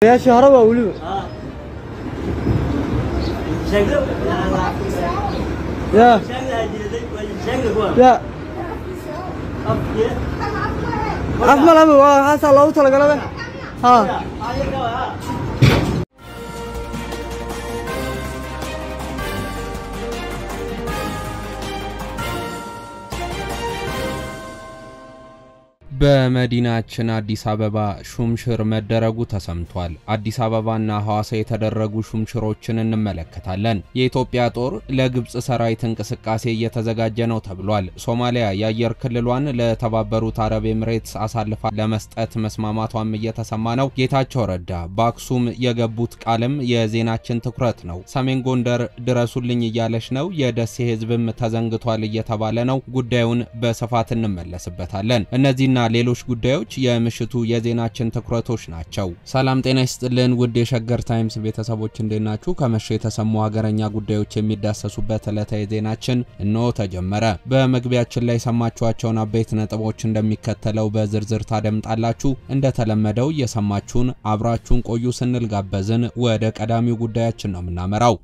yaashii horeba weliba ya ya af ma laba waa haasaa loogu talagalaba ha በመዲናችን አዲስ አበባ ሹምሽር መደረጉ ተሰምቷል። አዲስ አበባና ሐዋሳ የተደረጉ ሹምሽሮችን እንመለከታለን። የኢትዮጵያ ጦር ለግብፅ ሰራዊት እንቅስቃሴ እየተዘጋጀ ነው ተብሏል። ሶማሊያ የአየር ክልሏን ለተባበሩት አረብ ኤምሬትስ አሳልፋ ለመስጠት መስማማቷም እየተሰማ ነው። ጌታቸው ረዳ በአክሱም የገቡት ቃልም የዜናችን ትኩረት ነው። ሰሜን ጎንደር ድረሱልኝ እያለች ነው። የደሴ ሕዝብም ተዘንግቷል እየተባለ ነው። ጉዳዩን በስፋት እንመለስበታለን። እነዚህና ሌሎች ጉዳዮች የምሽቱ የዜናችን ትኩረቶች ናቸው። ሰላም ጤና ይስጥልን ውድ የሸገር ታይምስ ቤተሰቦች እንዴት ናችሁ? ከመሸ የተሰሙ ሀገረኛ ጉዳዮች የሚዳሰሱበት ዕለታዊ ዜናችን እንሆ ተጀመረ። በመግቢያችን ላይ የሰማችኋቸውን አበይት ነጥቦች እንደሚከተለው በዝርዝር ታደምጣላችሁ። እንደተለመደው እየሰማችሁን አብራችሁን ቆዩ ስንል ጋበዝን። ወደ ቀዳሚው ጉዳያችን ነው የምናመራው።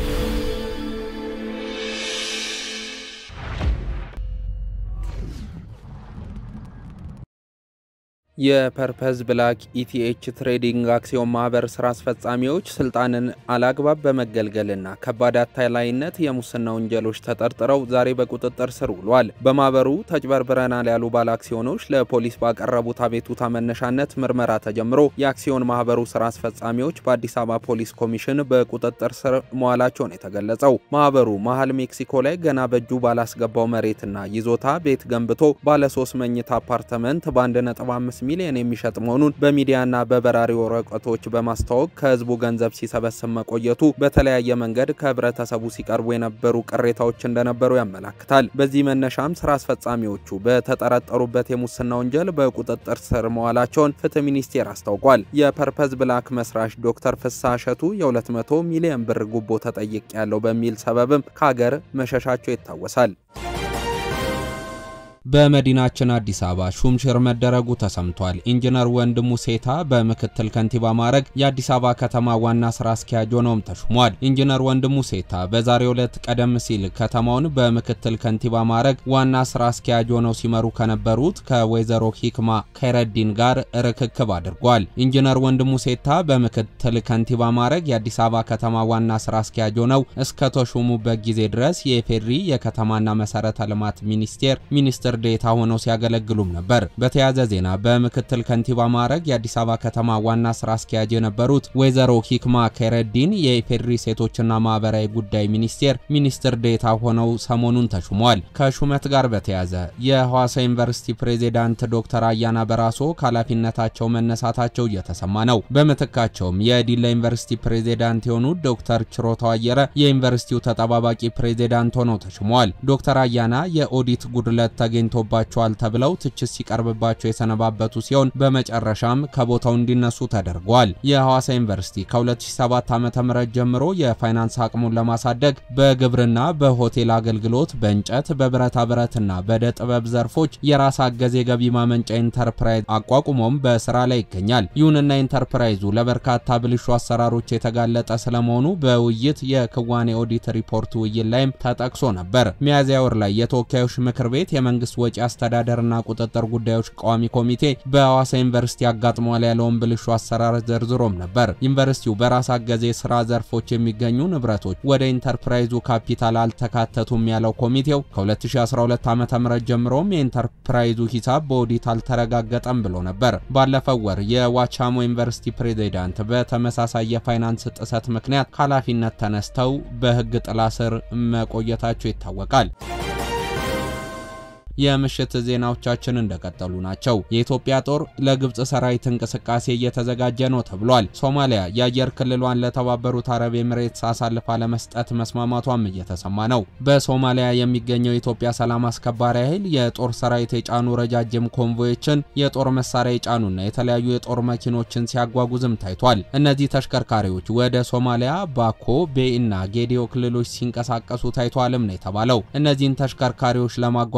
የፐርፐዝ ብላክ ኢቲኤች ትሬዲንግ አክሲዮን ማህበር ስራ አስፈጻሚዎች ስልጣንን አላግባብ በመገልገልና ከባድ አታላይነት የሙስና ወንጀሎች ተጠርጥረው ዛሬ በቁጥጥር ስር ውሏል። በማህበሩ ተጭበርብረናል ያሉ ባለ አክሲዮኖች ለፖሊስ ባቀረቡት አቤቱታ መነሻነት ምርመራ ተጀምሮ የአክሲዮን ማህበሩ ስራ አስፈጻሚዎች በአዲስ አበባ ፖሊስ ኮሚሽን በቁጥጥር ስር መዋላቸውን የተገለጸው ማህበሩ መሀል ሜክሲኮ ላይ ገና በእጁ ባላስገባው መሬትና ይዞታ ቤት ገንብቶ ባለ ሶስት መኝታ አፓርትመንት በ1.5 ሚሊዮን የሚሸጥ መሆኑን በሚዲያና በበራሪ ወረቀቶች በማስተዋወቅ ከህዝቡ ገንዘብ ሲሰበስብ መቆየቱ በተለያየ መንገድ ከህብረተሰቡ ሲቀርቡ የነበሩ ቅሬታዎች እንደነበሩ ያመላክታል። በዚህ መነሻም ስራ አስፈጻሚዎቹ በተጠረጠሩበት የሙስና ወንጀል በቁጥጥር ስር መዋላቸውን ፍትህ ሚኒስቴር አስታውቋል። የፐርፐዝ ብላክ መስራች ዶክተር ፍስሐ እሸቱ የ200 ሚሊዮን ብር ጉቦ ተጠይቅ ያለው በሚል ሰበብም ከሀገር መሸሻቸው ይታወሳል። በመዲናችን አዲስ አበባ ሹምሽር መደረጉ ተሰምቷል። ኢንጂነር ወንድሙ ሴታ በምክትል ከንቲባ ማዕረግ የአዲስ አበባ ከተማ ዋና ስራ አስኪያጅ ሆነውም ተሹሟል። ኢንጂነር ወንድሙ ሴታ በዛሬው ዕለት ቀደም ሲል ከተማውን በምክትል ከንቲባ ማዕረግ ዋና ስራ አስኪያጅ ሆነው ሲመሩ ከነበሩት ከወይዘሮ ሂክማ ከይረዲን ጋር ርክክብ አድርጓል። ኢንጂነር ወንድሙ ሴታ በምክትል ከንቲባ ማዕረግ የአዲስ አበባ ከተማ ዋና ስራ አስኪያጅ ሆነው እስከ ተሾሙበት ጊዜ ድረስ የኢፌዴሪ የከተማና መሰረተ ልማት ሚኒስቴር ሚኒስትር ዴታ ሆነው ሲያገለግሉም ነበር። በተያያዘ ዜና በምክትል ከንቲባ ማዕረግ የአዲስ አበባ ከተማ ዋና ስራ አስኪያጅ የነበሩት ወይዘሮ ሂክማ ከይረዲን የኢፌዴሪ ሴቶችና ማህበራዊ ጉዳይ ሚኒስቴር ሚኒስትር ዴታ ሆነው ሰሞኑን ተሹሟል። ከሹመት ጋር በተያያዘ የሐዋሳ ዩኒቨርሲቲ ፕሬዚዳንት ዶክተር አያና በራሶ ከኃላፊነታቸው መነሳታቸው እየተሰማ ነው። በምትካቸውም የዲላ ዩኒቨርሲቲ ፕሬዚዳንት የሆኑት ዶክተር ችሮታው አየረ የዩኒቨርሲቲው ተጠባባቂ ፕሬዚዳንት ሆነው ተሹመዋል። ዶክተር አያና የኦዲት ጉድለት ተገኝቶባቸዋል ተብለው ትችት ሲቀርብባቸው የሰነባበቱ ሲሆን በመጨረሻም ከቦታው እንዲነሱ ተደርጓል። የሐዋሳ ዩኒቨርሲቲ ከ2007 ዓ.ም ጀምሮ የፋይናንስ አቅሙን ለማሳደግ በግብርና፣ በሆቴል አገልግሎት፣ በእንጨት፣ በብረታ ብረትና በዕደ ጥበብ ዘርፎች የራስ አገዝ የገቢ ማመንጫ ኢንተርፕራይዝ አቋቁሞም በስራ ላይ ይገኛል። ይሁንና ኢንተርፕራይዙ ለበርካታ ብልሹ አሰራሮች የተጋለጠ ስለመሆኑ በውይይት የክዋኔ ኦዲት ሪፖርት ውይይት ላይም ተጠቅሶ ነበር። ሚያዝያ ወር ላይ የተወካዮች ምክር ቤት የመንግስት ወጪ አስተዳደርና ቁጥጥር ጉዳዮች ቋሚ ኮሚቴ በሐዋሳ ዩኒቨርሲቲ አጋጥሟል ያለውን ብልሹ አሰራር ዘርዝሮም ነበር። ዩኒቨርሲቲው በራስ አገዝ የስራ ዘርፎች የሚገኙ ንብረቶች ወደ ኢንተርፕራይዙ ካፒታል አልተካተቱም ያለው ኮሚቴው ከ2012 ዓ.ም ጀምሮም የኢንተርፕራይዙ ሂሳብ በኦዲት አልተረጋገጠም ብሎ ነበር። ባለፈው ወር የዋቻሞ ዩኒቨርሲቲ ፕሬዚዳንት በተመሳሳይ የፋይናንስ ጥሰት ምክንያት ከኃላፊነት ተነስተው በሕግ ጥላ ስር መቆየታቸው ይታወቃል። የምሽት ዜናዎቻችን እንደቀጠሉ ናቸው። የኢትዮጵያ ጦር ለግብፅ ሰራዊት እንቅስቃሴ እየተዘጋጀ ነው ተብሏል። ሶማሊያ የአየር ክልሏን ለተባበሩት አረብ ኤምሬትስ አሳልፋ ለመስጠት መስማማቷም እየተሰማ ነው። በሶማሊያ የሚገኘው የኢትዮጵያ ሰላም አስከባሪ ኃይል የጦር ሰራዊት የጫኑ ረጃጅም ኮንቮዮችን፣ የጦር መሳሪያ የጫኑና የተለያዩ የጦር መኪኖችን ሲያጓጉዝም ታይቷል። እነዚህ ተሽከርካሪዎች ወደ ሶማሊያ ባኮ፣ ቤ እና ጌዲዮ ክልሎች ሲንቀሳቀሱ ታይቷልም ነው የተባለው። እነዚህን ተሽከርካሪዎች ለማጓጓዝ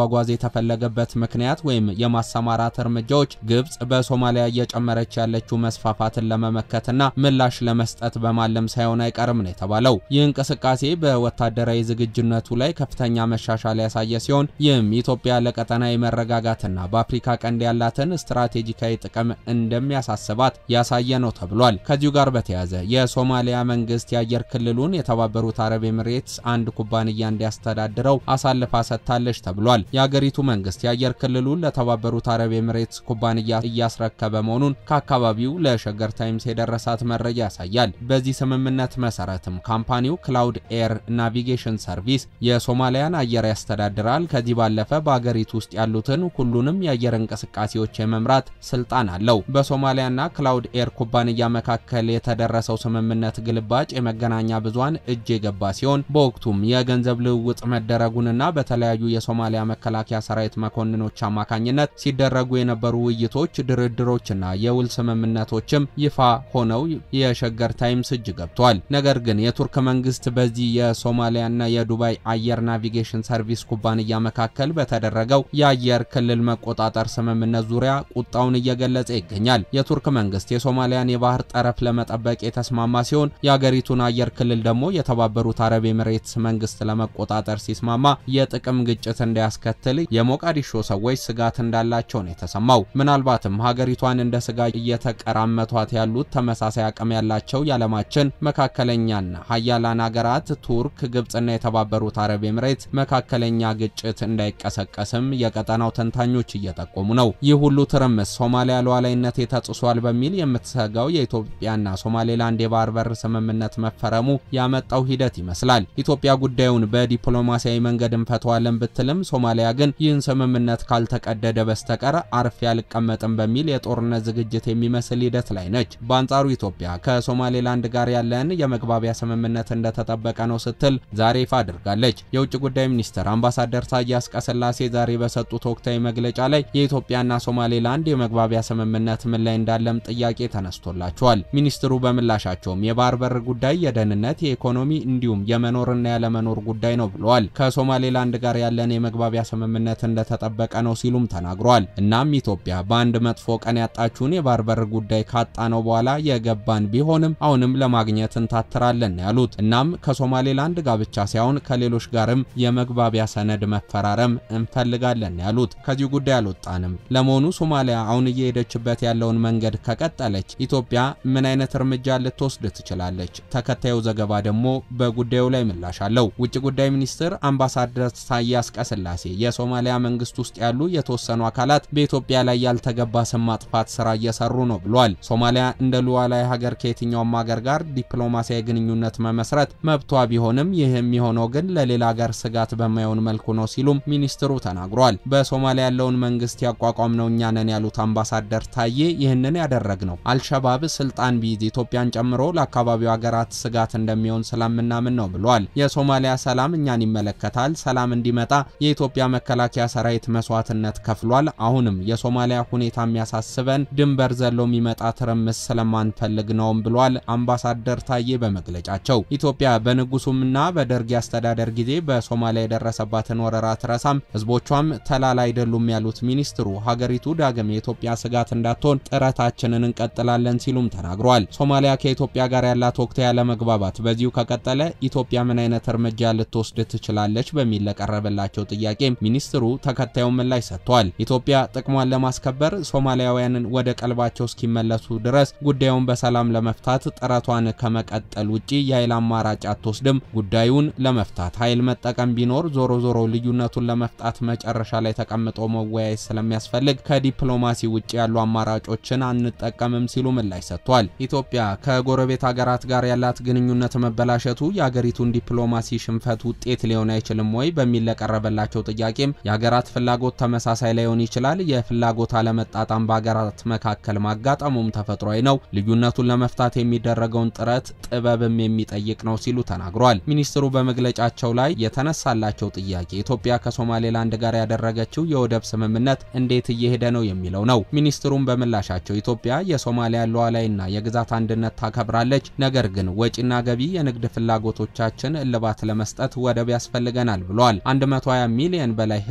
ያልተፈለገበት ምክንያት ወይም የማሰማራት እርምጃዎች ግብጽ በሶማሊያ እየጨመረች ያለችው መስፋፋትን ለመመከትና ምላሽ ለመስጠት በማለም ሳይሆን አይቀርም ነው የተባለው። ይህ እንቅስቃሴ በወታደራዊ ዝግጁነቱ ላይ ከፍተኛ መሻሻል ያሳየ ሲሆን ይህም ኢትዮጵያ ለቀጠናዊ መረጋጋትና በአፍሪካ ቀንድ ያላትን ስትራቴጂካዊ ጥቅም እንደሚያሳስባት ያሳየ ነው ተብሏል። ከዚሁ ጋር በተያያዘ የሶማሊያ መንግስት የአየር ክልሉን የተባበሩት አረብ ኤምሬትስ አንድ ኩባንያ እንዲያስተዳድረው አሳልፋ ሰጥታለች ተብሏል። የአገሪቱ መንግስት የአየር ክልሉን ለተባበሩት አረብ ኤምሬትስ ኩባንያ እያስረከበ መሆኑን ከአካባቢው ለሸገር ታይምስ የደረሳት መረጃ ያሳያል። በዚህ ስምምነት መሰረትም ካምፓኒው ክላውድ ኤር ናቪጌሽን ሰርቪስ የሶማሊያን አየር ያስተዳድራል። ከዚህ ባለፈ በአገሪቱ ውስጥ ያሉትን ሁሉንም የአየር እንቅስቃሴዎች የመምራት ስልጣን አለው። በሶማሊያና ክላውድ ኤር ኩባንያ መካከል የተደረሰው ስምምነት ግልባጭ የመገናኛ ብዙሃን እጅ የገባ ሲሆን በወቅቱም የገንዘብ ልውውጥ መደረጉንና በተለያዩ የሶማሊያ መከላከያ ሰራዊት መኮንኖች አማካኝነት ሲደረጉ የነበሩ ውይይቶች፣ ድርድሮችና የውል ስምምነቶችም ይፋ ሆነው የሸገር ታይምስ እጅ ገብቷል። ነገር ግን የቱርክ መንግስት በዚህ የሶማሊያና የዱባይ አየር ናቪጌሽን ሰርቪስ ኩባንያ መካከል በተደረገው የአየር ክልል መቆጣጠር ስምምነት ዙሪያ ቁጣውን እየገለጸ ይገኛል። የቱርክ መንግስት የሶማሊያን የባህር ጠረፍ ለመጠበቅ የተስማማ ሲሆን የአገሪቱን አየር ክልል ደግሞ የተባበሩት አረብ ኤምሬትስ መንግስት ለመቆጣጠር ሲስማማ የጥቅም ግጭት እንዳያስከትል የሞቃዲሾ ሰዎች ስጋት እንዳላቸው ነው የተሰማው። ምናልባትም ሀገሪቷን እንደ ስጋ እየተቀራመቷት ያሉት ተመሳሳይ አቅም ያላቸው የዓለማችን መካከለኛና ሀያላን ሀገራት ቱርክ፣ ግብጽና የተባበሩት አረብ ኤምሬት መካከለኛ ግጭት እንዳይቀሰቀስም የቀጠናው ተንታኞች እየጠቆሙ ነው። ይህ ሁሉ ትርምስ ሶማሊያ ሉዓላዊነቴ ተጥሷል በሚል የምትሰጋው የኢትዮጵያና ሶማሌላንድ የባህር በር ስምምነት መፈረሙ ያመጣው ሂደት ይመስላል። ኢትዮጵያ ጉዳዩን በዲፕሎማሲያዊ መንገድ እንፈተዋለን ብትልም ሶማሊያ ግን ይህን ስምምነት ካልተቀደደ በስተቀር አርፌ አልቀመጥም በሚል የጦርነት ዝግጅት የሚመስል ሂደት ላይ ነች። በአንጻሩ ኢትዮጵያ ከሶማሌላንድ ጋር ያለን የመግባቢያ ስምምነት እንደተጠበቀ ነው ስትል ዛሬ ይፋ አድርጋለች። የውጭ ጉዳይ ሚኒስትር አምባሳደር ታዬ አጽቀሥላሴ ዛሬ በሰጡት ወቅታዊ መግለጫ ላይ የኢትዮጵያና ሶማሌላንድ የመግባቢያ ስምምነት ምን ላይ እንዳለም ጥያቄ ተነስቶላቸዋል። ሚኒስትሩ በምላሻቸውም የባህር በር ጉዳይ የደህንነት፣ የኢኮኖሚ እንዲሁም የመኖርና ያለመኖር ጉዳይ ነው ብለዋል። ከሶማሌላንድ ጋር ያለን የመግባቢያ ስምምነት እንደተጠበቀ ነው ሲሉም ተናግረዋል። እናም ኢትዮጵያ በአንድ መጥፎ ቀን ያጣችውን የባህር በር ጉዳይ ካጣነው በኋላ የገባን ቢሆንም አሁንም ለማግኘት እንታትራለን ያሉት እናም ከሶማሌላንድ ጋር ብቻ ሳይሆን ከሌሎች ጋርም የመግባቢያ ሰነድ መፈራረም እንፈልጋለን ያሉት ከዚህ ጉዳይ አልወጣንም። ለመሆኑ ሶማሊያ አሁን እየሄደችበት ያለውን መንገድ ከቀጠለች ኢትዮጵያ ምን አይነት እርምጃ ልትወስድ ትችላለች? ተከታዩ ዘገባ ደግሞ በጉዳዩ ላይ ምላሽ አለው። ውጭ ጉዳይ ሚኒስትር አምባሳደር ታዬ አጽቀሥላሴ የሶማሊያ መንግስት ውስጥ ያሉ የተወሰኑ አካላት በኢትዮጵያ ላይ ያልተገባ ስም ማጥፋት ስራ እየሰሩ ነው ብሏል። ሶማሊያ እንደ ሉዓላዊ ሀገር ከየትኛውም ሀገር ጋር ዲፕሎማሲያዊ ግንኙነት መመስረት መብቷ ቢሆንም ይህ የሚሆነው ግን ለሌላ ሀገር ስጋት በማይሆን መልኩ ነው ሲሉም ሚኒስትሩ ተናግሯል። በሶማሊያ ያለውን መንግስት ያቋቋም ነው እኛ ነን ያሉት አምባሳደር ታዬ ይህንን ያደረግ ነው አልሸባብ ስልጣን ቢይዝ ኢትዮጵያን ጨምሮ ለአካባቢው ሀገራት ስጋት እንደሚሆን ስለምናምን ነው ብሏል። የሶማሊያ ሰላም እኛን ይመለከታል። ሰላም እንዲመጣ የኢትዮጵያ መከላከያ ሰራዊት መስዋዕትነት ከፍሏል። አሁንም የሶማሊያ ሁኔታ የሚያሳስበን ድንበር ዘሎ የሚመጣ ትርምስ ስለማንፈልግ ነውም ብሏል አምባሳደር ታዬ በመግለጫቸው። ኢትዮጵያ በንጉሱምና በደርግ አስተዳደር ጊዜ በሶማሊያ የደረሰባትን ወረራ ትረሳም፣ ህዝቦቿም ተላላ አይደሉም ያሉት ሚኒስትሩ ሀገሪቱ ዳግም የኢትዮጵያ ስጋት እንዳትሆን ጥረታችንን እንቀጥላለን ሲሉም ተናግሯል። ሶማሊያ ከኢትዮጵያ ጋር ያላት ወቅታዊ ያለመግባባት በዚሁ ከቀጠለ ኢትዮጵያ ምን አይነት እርምጃ ልትወስድ ትችላለች በሚል ለቀረበላቸው ጥያቄ ሚኒስትሩ ተከታዩን ምላሽ ሰጥቷል። ኢትዮጵያ ጥቅሟን ለማስከበር ሶማሊያውያንን ወደ ቀልባቸው እስኪመለሱ ድረስ ጉዳዩን በሰላም ለመፍታት ጥረቷን ከመቀጠል ውጪ የኃይል አማራጭ አትወስድም። ጉዳዩን ለመፍታት ኃይል መጠቀም ቢኖር ዞሮ ዞሮ ልዩነቱን ለመፍታት መጨረሻ ላይ ተቀምጦ መወያየት ስለሚያስፈልግ ከዲፕሎማሲ ውጭ ያሉ አማራጮችን አንጠቀምም ሲሉ ምላሽ ሰጥቷል። ኢትዮጵያ ከጎረቤት ሀገራት ጋር ያላት ግንኙነት መበላሸቱ የአገሪቱን ዲፕሎማሲ ሽንፈት ውጤት ሊሆን አይችልም ወይ በሚል ለቀረበላቸው ጥያቄም የሀገራት ፍላጎት ተመሳሳይ ላይሆን ይችላል። የፍላጎት አለመጣጣም በሀገራት መካከል ማጋጠሙም ተፈጥሯዊ ነው። ልዩነቱን ለመፍታት የሚደረገውን ጥረት ጥበብም የሚጠይቅ ነው ሲሉ ተናግሯል። ሚኒስትሩ በመግለጫቸው ላይ የተነሳላቸው ጥያቄ ኢትዮጵያ ከሶማሌላንድ ጋር ያደረገችው የወደብ ስምምነት እንዴት እየሄደ ነው የሚለው ነው። ሚኒስትሩም በምላሻቸው ኢትዮጵያ የሶማሊያ ሉዓላዊና የግዛት አንድነት ታከብራለች፣ ነገር ግን ወጪና ገቢ የንግድ ፍላጎቶቻችን እልባት ለመስጠት ወደብ ያስፈልገናል ብለዋል። 120 ሚሊዮን በላይ ሕዝብ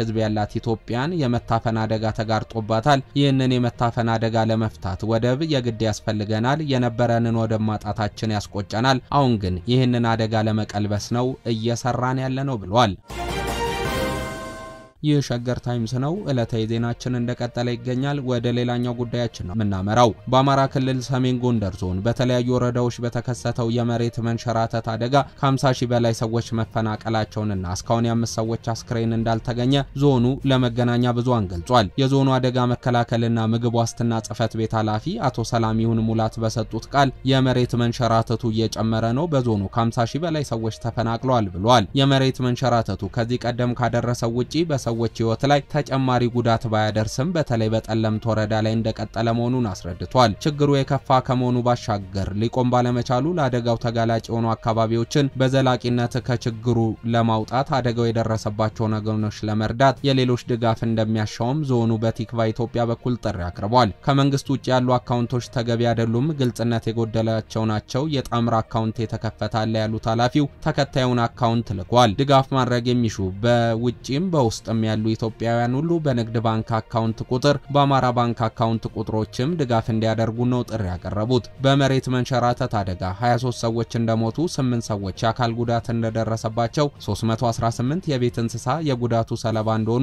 ሕዝብ ያላት ኢትዮጵያን የመታፈን አደጋ ተጋርጦባታል። ይህንን የመታፈን አደጋ ለመፍታት ወደብ የግድ ያስፈልገናል። የነበረንን ወደብ ማጣታችን ያስቆጨናል። አሁን ግን ይህንን አደጋ ለመቀልበስ ነው እየሰራን ያለ ነው ብሏል። ይህ ሸገር ታይምስ ነው። ዕለታዊ ዜናችን እንደቀጠለ ይገኛል። ወደ ሌላኛው ጉዳያችን ነው የምናመራው። በአማራ ክልል ሰሜን ጎንደር ዞን በተለያዩ ወረዳዎች በተከሰተው የመሬት መንሸራተት አደጋ ከ50 ሺህ በላይ ሰዎች መፈናቀላቸውንና እስካሁን የአምስት ሰዎች አስክሬን እንዳልተገኘ ዞኑ ለመገናኛ ብዙሃን ገልጿል። የዞኑ አደጋ መከላከልና ምግብ ዋስትና ጽሕፈት ቤት ኃላፊ አቶ ሰላሚሁን ሙላት በሰጡት ቃል የመሬት መንሸራተቱ እየጨመረ ነው፣ በዞኑ ከ50 ሺህ በላይ ሰዎች ተፈናቅለዋል ብለዋል። የመሬት መንሸራተቱ ከዚህ ቀደም ካደረሰው ውጪ ሰዎች ሕይወት ላይ ተጨማሪ ጉዳት ባያደርስም በተለይ በጠለምት ወረዳ ላይ እንደቀጠለ መሆኑን አስረድቷል። ችግሩ የከፋ ከመሆኑ ባሻገር ሊቆም ባለመቻሉ ለአደጋው ተጋላጭ የሆኑ አካባቢዎችን በዘላቂነት ከችግሩ ለማውጣት አደጋው የደረሰባቸውን ወገኖች ለመርዳት የሌሎች ድጋፍ እንደሚያሻውም ዞኑ በቲክቫ ኢትዮጵያ በኩል ጥሪ አቅርቧል። ከመንግስት ውጭ ያሉ አካውንቶች ተገቢ አይደሉም፣ ግልጽነት የጎደላቸው ናቸው። የጣምራ አካውንት የተከፈታለ ያሉት ኃላፊው ተከታዩን አካውንት ልኳል። ድጋፍ ማድረግ የሚሹ በውጭም በውስጥም ያሉ ኢትዮጵያውያን ሁሉ በንግድ ባንክ አካውንት ቁጥር በአማራ ባንክ አካውንት ቁጥሮችም ድጋፍ እንዲያደርጉ ነው ጥሪ ያቀረቡት። በመሬት መንሸራተት አደጋ 23 ሰዎች እንደሞቱ፣ 8 ሰዎች የአካል ጉዳት እንደደረሰባቸው፣ 318 የቤት እንስሳ የጉዳቱ ሰለባ እንደሆኑ፣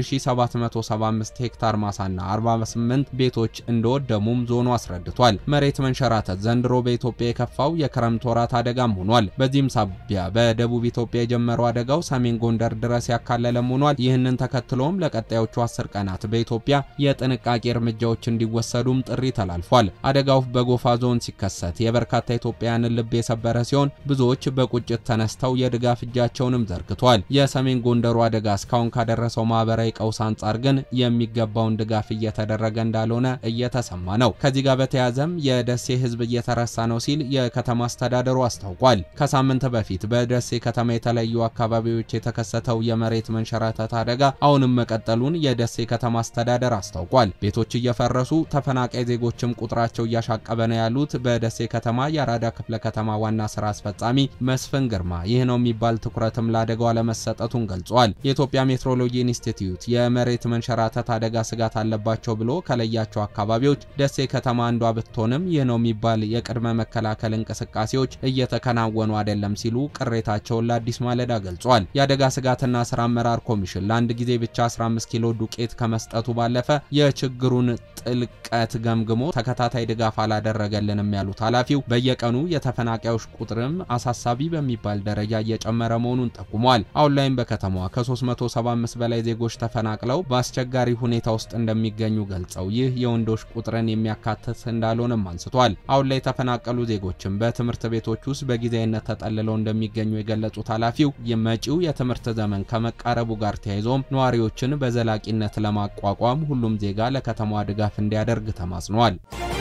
የ1775 ሄክታር ማሳና 48 ቤቶች እንደወደሙም ዞኑ አስረድቷል። መሬት መንሸራተት ዘንድሮ በኢትዮጵያ የከፋው የክረምት ወራት አደጋም ሆኗል። በዚህም ሳቢያ በደቡብ ኢትዮጵያ የጀመረው አደጋው ሰሜን ጎንደር ድረስ ያካለለም ሆኗል። ይህንን ተከትሎም ለቀጣዮቹ አስር ቀናት በኢትዮጵያ የጥንቃቄ እርምጃዎች እንዲወሰዱም ጥሪ ተላልፏል። አደጋው በጎፋ ዞን ሲከሰት የበርካታ ኢትዮጵያውያንን ልብ የሰበረ ሲሆን ብዙዎች በቁጭት ተነስተው የድጋፍ እጃቸውንም ዘርግቷል። የሰሜን ጎንደሩ አደጋ እስካሁን ካደረሰው ማህበራዊ ቀውስ አንጻር ግን የሚገባውን ድጋፍ እየተደረገ እንዳልሆነ እየተሰማ ነው። ከዚህ ጋር በተያያዘም የደሴ ሕዝብ እየተረሳ ነው ሲል የከተማ አስተዳደሩ አስታውቋል። ከሳምንት በፊት በደሴ ከተማ የተለያዩ አካባቢዎች የተከሰተው የመሬት መንሸራተት አደጋ አሁንም መቀጠሉን የደሴ ከተማ አስተዳደር አስታውቋል። ቤቶች እየፈረሱ ተፈናቃይ ዜጎችም ቁጥራቸው እያሻቀበ ነው ያሉት በደሴ ከተማ የአራዳ ክፍለ ከተማ ዋና ስራ አስፈጻሚ መስፍን ግርማ ይህ ነው የሚባል ትኩረትም ለአደጋው አለመሰጠቱን ገልጿል። የኢትዮጵያ ሜትሮሎጂ ኢንስቲትዩት የመሬት መንሸራተት አደጋ ስጋት አለባቸው ብሎ ከለያቸው አካባቢዎች ደሴ ከተማ አንዷ ብትሆንም ይህ ነው የሚባል የቅድመ መከላከል እንቅስቃሴዎች እየተከናወኑ አይደለም ሲሉ ቅሬታቸውን ለአዲስ ማለዳ ገልጿል። የአደጋ ስጋትና ስራ አመራር ኮሚሽን ለአንድ ጊዜ ብቻ 15 ኪሎ ዱቄት ከመስጠቱ ባለፈ የችግሩን ጥልቀት ገምግሞ ተከታታይ ድጋፍ አላደረገልንም ያሉት ኃላፊው በየቀኑ የተፈናቃዮች ቁጥርም አሳሳቢ በሚባል ደረጃ እየጨመረ መሆኑን ጠቁሟል። አሁን ላይም በከተማዋ ከ375 በላይ ዜጎች ተፈናቅለው በአስቸጋሪ ሁኔታ ውስጥ እንደሚገኙ ገልጸው ይህ የወንዶች ቁጥርን የሚያካትት እንዳልሆነም አንስቷል። አሁን ላይ የተፈናቀሉ ዜጎችም በትምህርት ቤቶች ውስጥ በጊዜያዊነት ተጠልለው እንደሚገኙ የገለጹት ኃላፊው የመጪው የትምህርት ዘመን ከመቃረቡ ጋር ተያይዞም ነዋሪዎችን በዘላቂነት ለማቋቋም ሁሉም ዜጋ ለከተማዋ ድጋፍ እንዲያደርግ ተማጽኗል።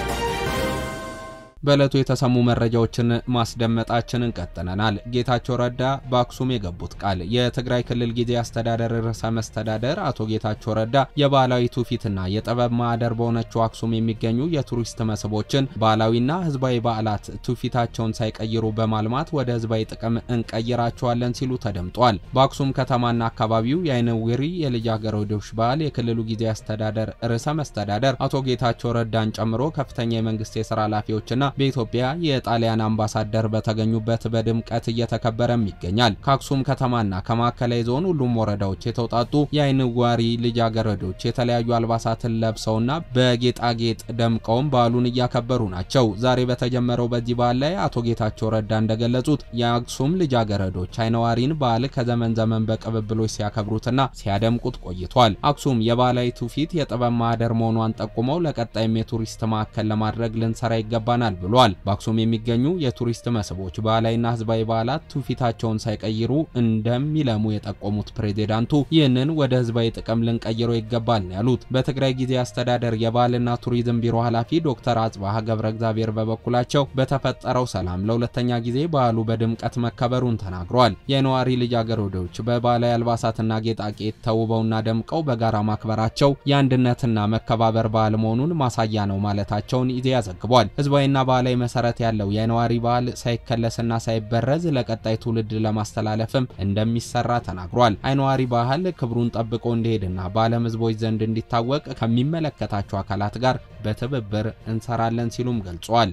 በዕለቱ የተሰሙ መረጃዎችን ማስደመጣችንን ቀጥለናል። ጌታቸው ረዳ በአክሱም የገቡት ቃል የትግራይ ክልል ጊዜያዊ አስተዳደር ርዕሰ መስተዳደር አቶ ጌታቸው ረዳ የባህላዊ ትውፊትና የጥበብ ማዕደር በሆነችው አክሱም የሚገኙ የቱሪስት መስህቦችን ባህላዊና ሕዝባዊ በዓላት ትውፊታቸውን ሳይቀይሩ በማልማት ወደ ሕዝባዊ ጥቅም እንቀይራቸዋለን ሲሉ ተደምጧል። በአክሱም ከተማና አካባቢው የአይነ ውሪ የልጃገረዶች በዓል የክልሉ ጊዜያዊ አስተዳደር ርዕሰ መስተዳደር አቶ ጌታቸው ረዳን ጨምሮ ከፍተኛ የመንግስት የስራ ኃላፊዎችና በኢትዮጵያ የጣሊያን አምባሳደር በተገኙበት በድምቀት እየተከበረም ይገኛል። ከአክሱም ከተማና ከማዕከላዊ ዞን ሁሉም ወረዳዎች የተውጣጡ የአይን ዋሪ ልጃገረዶች የተለያዩ አልባሳትን ለብሰውና በጌጣጌጥ ደምቀውም በዓሉን እያከበሩ ናቸው። ዛሬ በተጀመረው በዚህ በዓል ላይ አቶ ጌታቸው ረዳ እንደገለጹት የአክሱም ልጃገረዶች አይነዋሪን በዓል ከዘመን ዘመን በቅብብሎች ሲያከብሩትና ሲያደምቁት ቆይቷል። አክሱም የባህላዊ ትውፊት የጥበብ ማህደር መሆኗን ጠቁመው ለቀጣይም የቱሪስት ማዕከል ለማድረግ ልንሰራ ይገባናል ብሏል። በአክሱም የሚገኙ የቱሪስት መስህቦች ባህላዊና ህዝባዊ በዓላት ትውፊታቸውን ሳይቀይሩ እንደሚለሙ የጠቆሙት ፕሬዚዳንቱ ይህንን ወደ ህዝባዊ ጥቅም ልንቀይረው ይገባል ነው ያሉት። በትግራይ ጊዜ አስተዳደር የባህልና ቱሪዝም ቢሮ ኃላፊ ዶክተር አጽባህ ገብረ እግዚአብሔር በበኩላቸው በተፈጠረው ሰላም ለሁለተኛ ጊዜ በዓሉ በድምቀት መከበሩን ተናግረዋል። የነዋሪ ልጃገረዶች በባህላዊ አልባሳትና ጌጣጌጥ ተውበውና ደምቀው በጋራ ማክበራቸው የአንድነትና መከባበር በዓል መሆኑን ማሳያ ነው ማለታቸውን ኢዜአ ዘግቧል። ህዝባዊና ባህላዊ መሰረት ያለው የነዋሪ ባህል ሳይከለስና ሳይበረዝ ለቀጣይ ትውልድ ለማስተላለፍም እንደሚሰራ ተናግሯል። አይነዋሪ ባህል ክብሩን ጠብቆ እንዲሄድና በዓለም ሕዝቦች ዘንድ እንዲታወቅ ከሚመለከታቸው አካላት ጋር በትብብር እንሰራለን ሲሉም ገልጿል።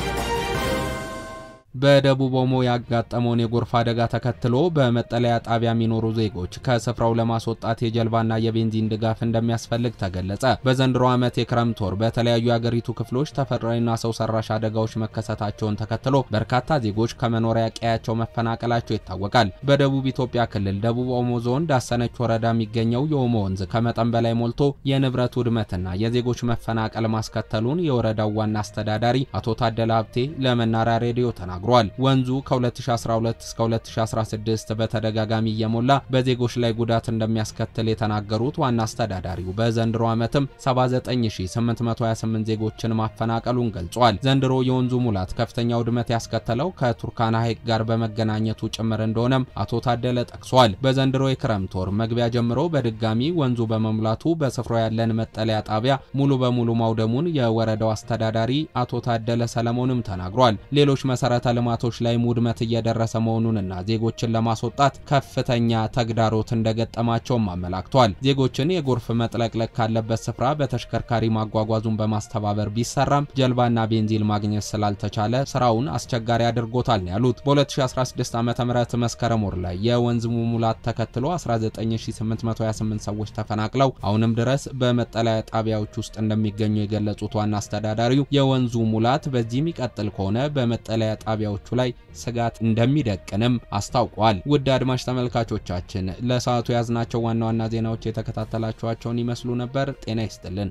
በደቡብ ኦሞ ያጋጠመውን የጎርፍ አደጋ ተከትሎ በመጠለያ ጣቢያ የሚኖሩ ዜጎች ከስፍራው ለማስወጣት የጀልባና የቤንዚን ድጋፍ እንደሚያስፈልግ ተገለጸ። በዘንድሮ ዓመት የክረምት ወር በተለያዩ የአገሪቱ ክፍሎች ተፈጥሯዊና ሰው ሰራሽ አደጋዎች መከሰታቸውን ተከትሎ በርካታ ዜጎች ከመኖሪያ ቀያቸው መፈናቀላቸው ይታወቃል። በደቡብ ኢትዮጵያ ክልል ደቡብ ኦሞ ዞን ዳሰነች ወረዳ የሚገኘው የኦሞ ወንዝ ከመጠን በላይ ሞልቶ የንብረት ውድመትና የዜጎች መፈናቀል ማስከተሉን የወረዳው ዋና አስተዳዳሪ አቶ ታደለ ሀብቴ ለመናሪያ ሬዲዮ ተናግሯል ተናግሯል። ወንዙ ከ2012 እስከ 2016 በተደጋጋሚ እየሞላ በዜጎች ላይ ጉዳት እንደሚያስከትል የተናገሩት ዋና አስተዳዳሪው በዘንድሮ ዓመትም 79828 ዜጎችን ማፈናቀሉን ገልጿል። ዘንድሮ የወንዙ ሙላት ከፍተኛ ውድመት ያስከተለው ከቱርካና ሐይቅ ጋር በመገናኘቱ ጭምር እንደሆነም አቶ ታደለ ጠቅሷል። በዘንድሮ የክረምት ወር መግቢያ ጀምሮ በድጋሚ ወንዙ በመሙላቱ በስፍራው ያለን መጠለያ ጣቢያ ሙሉ በሙሉ ማውደሙን የወረዳው አስተዳዳሪ አቶ ታደለ ሰለሞንም ተናግሯል። ሌሎች መሰረተ ልማቶች ላይ ውድመት እየደረሰ መሆኑንና ዜጎችን ለማስወጣት ከፍተኛ ተግዳሮት እንደገጠማቸውም አመላክቷል። ዜጎችን የጎርፍ መጥለቅለቅ ካለበት ስፍራ በተሽከርካሪ ማጓጓዙን በማስተባበር ቢሰራም ጀልባና ቤንዚን ማግኘት ስላልተቻለ ስራውን አስቸጋሪ አድርጎታል ነው ያሉት። በ2016 ዓ ም መስከረም ወር ላይ የወንዝ ሙሙላት ተከትሎ 19828 ሰዎች ተፈናቅለው አሁንም ድረስ በመጠለያ ጣቢያዎች ውስጥ እንደሚገኙ የገለጹት ዋና አስተዳዳሪው የወንዙ ሙላት በዚህ የሚቀጥል ከሆነ በመጠለያ ጣቢያዎቹ ላይ ስጋት እንደሚደቅንም አስታውቋል። ውድ አድማጭ ተመልካቾቻችን ለሰዓቱ የያዝናቸው ዋና ዋና ዜናዎች የተከታተላችኋቸውን ይመስሉ ነበር። ጤና ይስጥልን።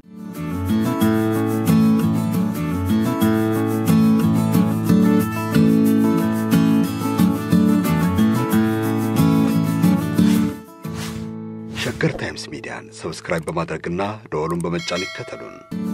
ሸገር ታይምስ ሚዲያን ሰብስክራይብ በማድረግና ደወሉን በመጫን ይከተሉን።